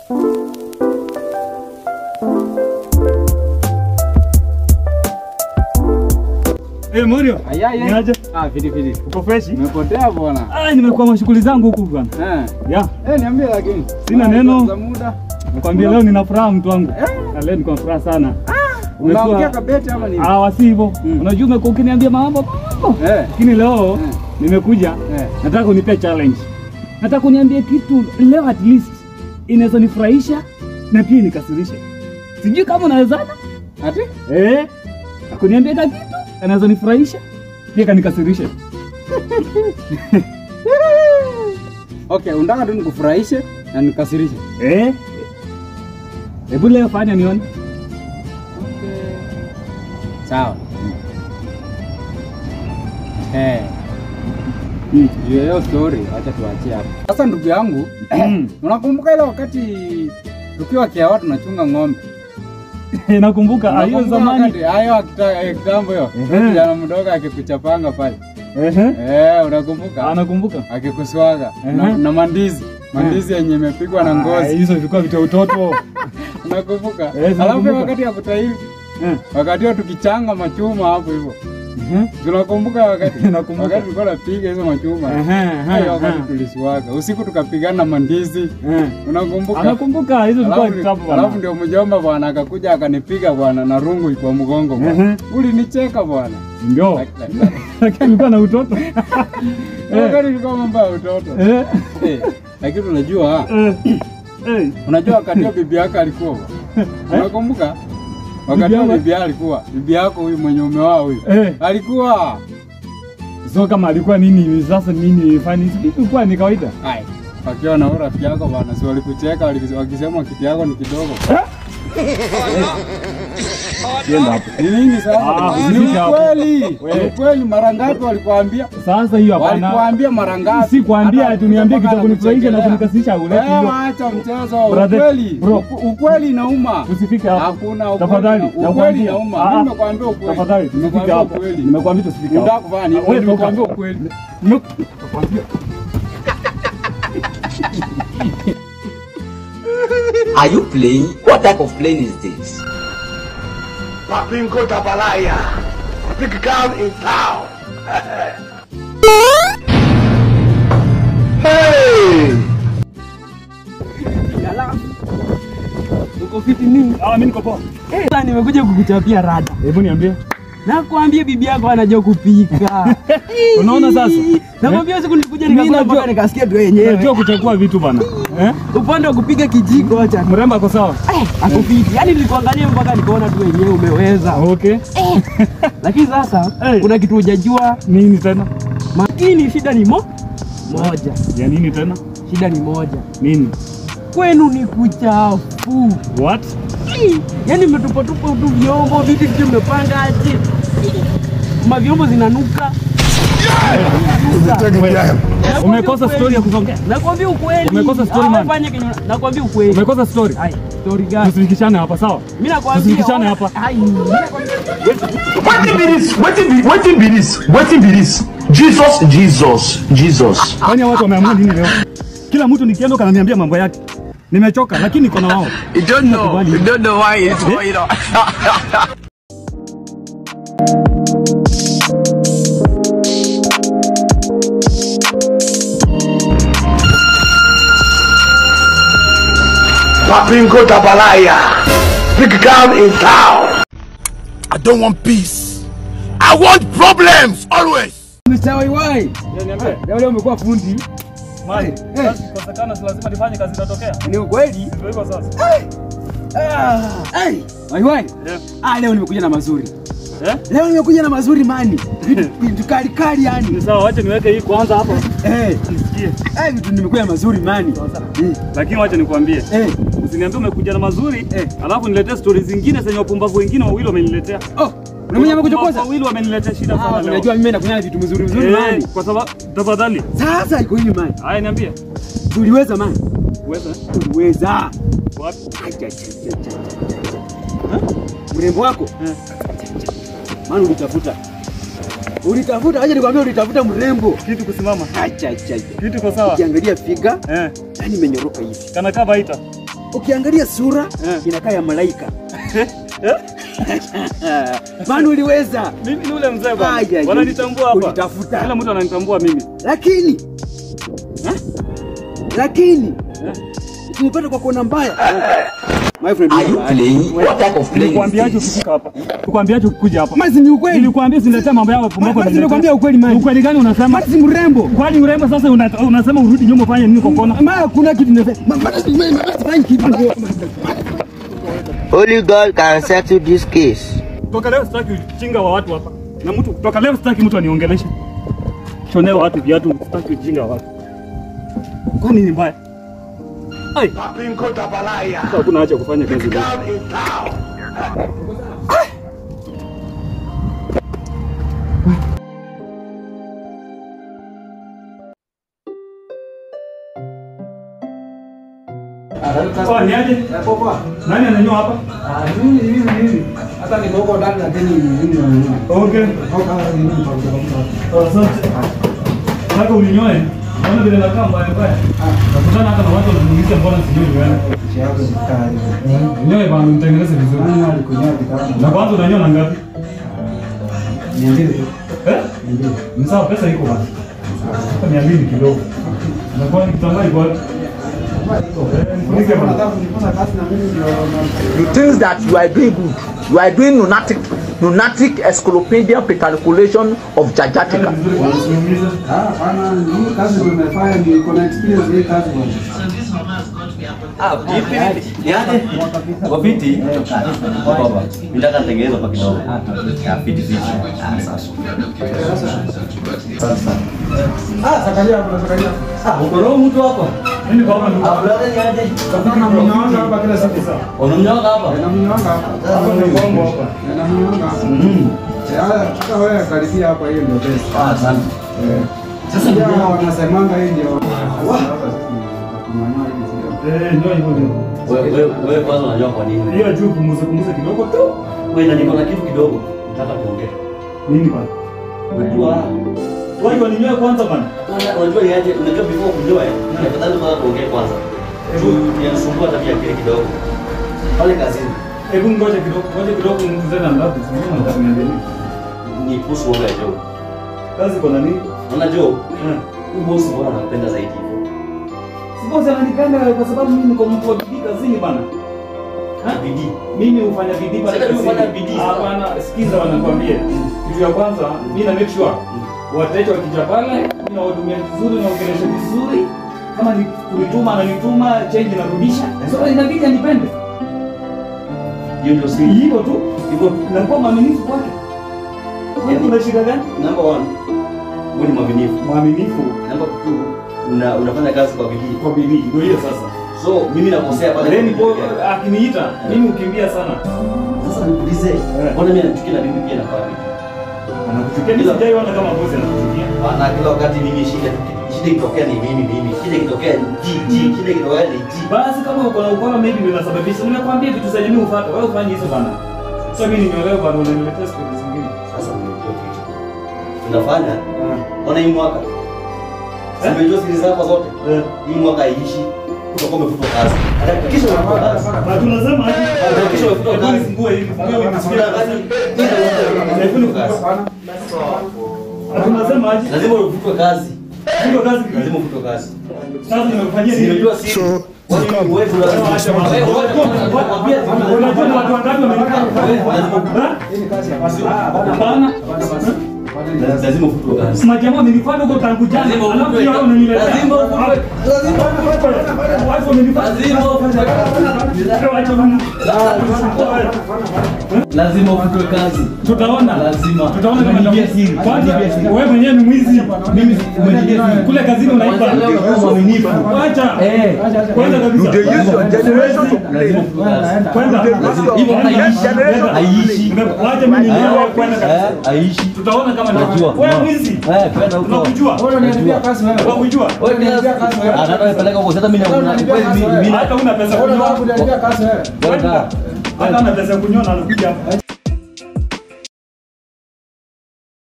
Eh, Morio. Aya, aya. Niaje? Ah, fiti fiti. Uko fresh? Umepotea bwana. Ah, nimekuwa mashughuli zangu huku bwana. Eh. Ya, Eh, niambie lakini. Sina neno. Za muda. nakwambia leo nina furaha mtu wangu. Eh. Na leo niko na furaha sana. Unaongea kabeti ama nini? Ah, wasi hivyo. Mm. Unajua umekuwa ukiniambia mambo. mambo. Eh. Lakini leo Eh. nimekuja Eh. nataka unipe challenge. Nataka kuniambia kitu leo at least inaweza nifurahisha na pia nikasirishe. Sijui kama unawezana. Ati? Eh. Akuniambia ka kitu anaweza nifurahisha pia kanikasirishe. Okay, unataka tu nikufurahishe na nikasirishe. Eh? Hebu leo fanya nione. Okay. Sawa. Eh. Mm. Juu ya hiyo story, acha tuachie hapo. Sasa ndugu yangu, Mm. unakumbuka ile wakati tukiwa Kiawa tunachunga ng'ombe? Nakumbuka ah, hiyo Unakumbuka zamani. wakati hayo akita- eh, kitambo hiyo. Ehe. Yule Kijana mdogo akikuchapanga pale. Ehe. Eh, unakumbuka? Ah, nakumbuka. Akikuswaga na, Ehe. na mandizi. Mandizi yenye imepigwa na Ah, ngozi. hizo vilikuwa vita utoto. Unakumbuka? Eh, Alafu nakumbuka. wakati ya kutahiri, Eh. wakati huo tukichanga machuma hapo hivyo. Ehe. Tunakumbuka wakati Nakumbuka. wakati tulikuwa tunapiga hizo machuma. Ehe, ehe, Hayo wakati ehe. tuliswaga. Usiku tukapigana na mandizi. Eh. Unakumbuka? Anakumbuka hizo vilikuwa Alafu, kitabu alafu bwana. ndio mjomba bwana akakuja akanipiga bwana na rungu kwa mgongo bwana. Ehe. Ulinicheka bwana. Ndio. Lakini alikuwa na utoto. Wakati ilikuwa mambo ya utoto. Eh. Eh, Lakini unajua Eh. Eh. unajua wakati huo bibi yako alikuwa unakumbuka? Wakati huo yangu- bibi yako alikuwa bibi yako huyu mwenye umeoa huyu Eh. alikuwa So kama alikuwa nini sasa nini fani ilikuwa ni kawaida. ai wakiwa na huyo rafiki yako bwana, si walikucheka wali- wakisema kiti yako ni kidogo. Yenda hapo. Ni nini sasa? Ah, Ni usifike hapo. ukweli, ni We. ukweli. Mara ngapi walikuambia? Sasa hiyo hapana. Walikuambia mara ngapi? Si kuambia Hata ati uniambie kitu mpaka kunifurahisha na anakuchekelea. kunikasirisha uleti Wewe hiyo. acha mchezo, Brother, ukweli. bro. Uku- Ukweli inauma. Usifike hapo. Hakuna ukweli. Tafadhali, Ukweli nakwambia. inauma. Ah, Mimi nimekwambia ukweli. Tafadhali, usifike Nimekwambia hapo. ukweli. Nimekwambia usifike hapo. Unataka kufanya nini? Ah, wewe toka. Nimekwambia ukweli. Nime- Nakwambia. Are you playing? What type of plane is this? Papinko Tapalaya. Big gun in town. hey! Uko fiti nini? Ah, mimi niko poa. Sasa nimekuja kukuchapia rada. Hebu niambie. Nakwambia bibi yako anajua kupika. Unaona sasa? Nakwambia siku nilikuja Mimi nikakula najua- mpaka nikasikia tu yenyewe. Unajua kuchagua vitu bana. Eh? Upande wa kupiga kijiko acha. Mrembo ako sawa? Eh, ako fiti. Yaani nilikuangalia mpaka nikaona tu wenyewe umeweza. Okay. Lakini sasa Eh. kuna kitu hujajua. Nini tena? Makini shida ni mo moja. Ya nini tena? Shida ni moja. Nini? Kwenu ni kuchafu. What? Ih, Yaani mmetupatupa tu vyombo, vitu vitu mmepanga aje. Ih, Mavyombo zinanuka. Nakwambia Umekosa ukweli. story ya kusongea. Nakwambia ukweli. Umekosa story, Ah, man. fanya kenye una- Nakwambia ukweli. Umekosa story. Ai, story gani? Tusifikishane hapa sawa? Mimi nakwambia. Tusifikishane hapa. Ai, mimi nakwambia. Wetin be this? Wetin be wetin be this? Wetin be this? Jesus, Jesus, Jesus. Kwani hao watu wameamua nini leo? Kila mtu nikienda kananiambia mambo yake. Nimechoka lakini niko na wao. You don't know. Nakubali. You don't know why it's going on. Papinko Tapalaya. Big gun in town. I don't want peace. I want problems always. Mr. Waiwai, Niambie. leo leo umekuwa fundi. Mali. Eh. Kosekana si lazima nifanye kazi inatokea. Ni ukweli? Ndio hivyo sasa. Ah, hey, Waiwai. Yeah. Ah, leo nimekuja na mazuri. Eh? Leo nimekuja na mazuri mani. Vitu vitu kali kali yani. Ni sawa, wacha niweke hii kwanza hapa. Eh, Nisikie. eh vitu nimekuja mazuri mani. Eh, Lakini wacha nikwambie. eh. Usiniambie umekuja na mazuri, Eh. alafu niletee stori zingine zenye wapumbavu wengine wawili wameniletea. Oh, unamenya kuchokoza? Wawili wameniletea shida Ah, sana leo. unajua mimi nakunyana vitu mzuri mzuri Eh, mani. kwa sababu tafadhali. Sasa iko hivi mani. Haya niambie. Tuliweza mani. Uweza? Tuliweza. Wapi? Acha, acha, acha, acha, acha. Ha? Mrembo wako Eh. mani ulitafuta. Ulitafuta, acha nikwambia ulitafuta mrembo. Kitu kusimama. Acha acha. acha. Kitu kwa sawa. Ukiangalia figa, Eh. yani imenyoroka hivi. Kana kaa baita. ukiangalia sura inakaa ya malaika maana uliweza Mimi ni ule mzee Ai, bwana. ai, Wananitambua hapa. ulitafuta. Kila mtu ananitambua mimi. lakini lakini tumepata kwa kona mbaya my friend Are you playing? What type of playing Nilikwambiaje is this? ukifika hapa? Nilikwambiaje ukikuja hapa? Mazi ni ukweli Nilikwambia usiniletee mambo yao pumbako. Mazi nilikwambia ukweli Mazi Ukweli gani unasema? Mazi mrembo Kwani urembo sasa una- unasema urudi nyuma ufanye nini kwa kona? Mara kuna kitu nafanya. Ma- ma- ma- ma- sifanyi kitu. Only God can settle this case. Toka leo sitaki ujinga wa watu hapa. Na mtu toka leo sitaki mtu aniongeleshe. Shonea watu viatu, sitaki ujinga wa watu. Kwani ni mbaya? Ai, sasa hakuna haja ya kufanya kazi leo. Oh, ni aje? Nani ananyoa hapa? Hata niko ndani lakini mimi nanunua. Okay. Asante. Nataka uninyoe. Naona vile nakaa mbaya mbaya. Nakutana hata na watu wananiuliza mbona sijui wewe. Ninyoe bana mtengeneze vizuri. Na kwanza unanyoa na ngapi? Eh? Ni sawa pesa iko bana. Hata mia mbili kidogo. Na kwa kitambaa iko wapi? Eh, nifunike bana. You think that you are doing good. You are doing lunatic, lunatic encyclopedia calculation of Jajatica. Vizuri bana, usiumize. Hapana, hii kazi ndio nimefanya niko na experience hii kazi bwana. Ah, vipi vipi? Niaje? Kwa fiti? Baba, nataka nitengeneze hapa kidogo. Ah, fiti fiti. Ah, sasa. Ah, sakalia hapo, sakalia. Ah, uko roho mtu hapa? Mimi kwa hapa Ah, brother niaje? Na mnyoanga hapa kila siku. Unamnyoga hapa? Na mnyoanga hapa. hapa ndio kwangu hapa. Na mnyoanga hapa. Mhm. Eh, haya, hata wewe karibia hapa hiyo ndio best. Ah, asante. Eh. Sasa Pia ndio wanasemanga hii ndio. Hapa tunanyoa hivi sio. Eh, ndio hivyo ndio. wewe wewe wewe kwanza unajua kwa nini? Hiyo juu punguza punguza kidogo tu. Wewe na niko na kitu kidogo. Nataka tuongee. Nini bana? Unajua Wewe ndio ninyoe kwanza bana. Una- unajua ni aje? Unajua before kunyoa, ni afadhali kwanza tuongee kwanza. Juu yanisumbua tabia akili kidogo. Pale kazini Hebu ngoja kidogo, ngoja kidogo mzee na ndapo. Sio nataka niendelee. ni kuhusu mambo ya job. Kazi kwa nani? Unaona job? Eh. Huyu bosi mbona anakupenda zaidi hivyo? Sipozi ananipenda kwa sababu mimi niko mtu wa bidii kazini bana. Na bidii. Mimi hufanya bidii pale Sasa kazini. hufanya bidii. Hapana, sikiza wanakwambia. Kitu ya kwanza, mimi na make sure wateja wakija pale, mimi nawahudumia vizuri na ongelesha vizuri. Kama ni kunituma ananituma, change narudisha. So inabidi anipende. Hiyo ndio siri. Hivyo tu. Hivyo nakuwa mwaminifu kwake. Wewe kuna shida gani? Number one, wewe ni mwaminifu. Mwaminifu Number two, una, unafanya kazi kwa bidii. kwa bidii. Ndio hiyo sasa. So mimi nakosea pale. Then po akiniita, mimi ukimbia sana. Sasa nikuulize, mbona mimi nachukia na mimi pia nafanya bidii? Anakuchukia mimi sijaiona kama bosi anakuchukia. Bana kila wakati mimi shida shida ikitokea ni mimi mimi. Shida ikitokea ni ji ji, shida ikitokea ni ji. Basi kama uko na ukora maybe ndio inasababisha. Nimekwambia vitu zenye mimi ufuate, wewe ufanye hizo bana. Sasa mimi nimeolewa bana, unaniletea siku zingine. Sasa nimejua kitu. Tunafanya ona hii mwaka. Simejua siri zako zote. Eh. Hii mwaka haiishi. Utakuwa umefutwa kazi. Hakikisha umefutwa kazi. Na tunasema aje? Hakikisha umefutwa Hebu kazi. nifungue hivi, nifungue hivi, nisikie Hakuna kazi. kazi. Hebu nifungue. Na tunasema aje? Lazima ufutwe kazi. Hiyo kazi Lazima ufutwe kazi. sasa nimefanyia nini? Nimejua siri. Wewe wewe lazima Unajua ni watu wangapi wamenipa? Hapana. lazima ufutwe kazi. Majamaa wamenifuata huko tangu jana. Lazima Alafu ufutwe pia kazi. unaniletea. Lazima ufutwe. Watu wamenifuata. Lazima ufutwe kazi. Wacha mimi. Lazima ufutwe kazi. Tutaona. Lazima. Tutaona kama Umenibia siri. Kwanza Umenibia siri. wewe mwenyewe ni mwizi. Mimi umenibia siri. Kule kazini unaiba. Kwanza leo unakuwa mwaminifu. Wacha. Eh. Kwanza kabisa. Lazima ufutwe kazi. Kwanza. Hivyo haiishi. Haiishi. Wacha mimi nielewe kwanza kabisa. Eh, haiishi. Tutaona kama Najua. wewe mwizi. Eh, kwenda huko. Unakujua? Unaniambia kazi wewe. Unakujua? Wewe pia Ah, nataka nipeleke huko. Sasa mimi na kweli mimi mimi Hata una pesa kunyoa. Unaniambia kazi wewe. Kwenda. Hata una pesa kunyoa na anakuja hapa.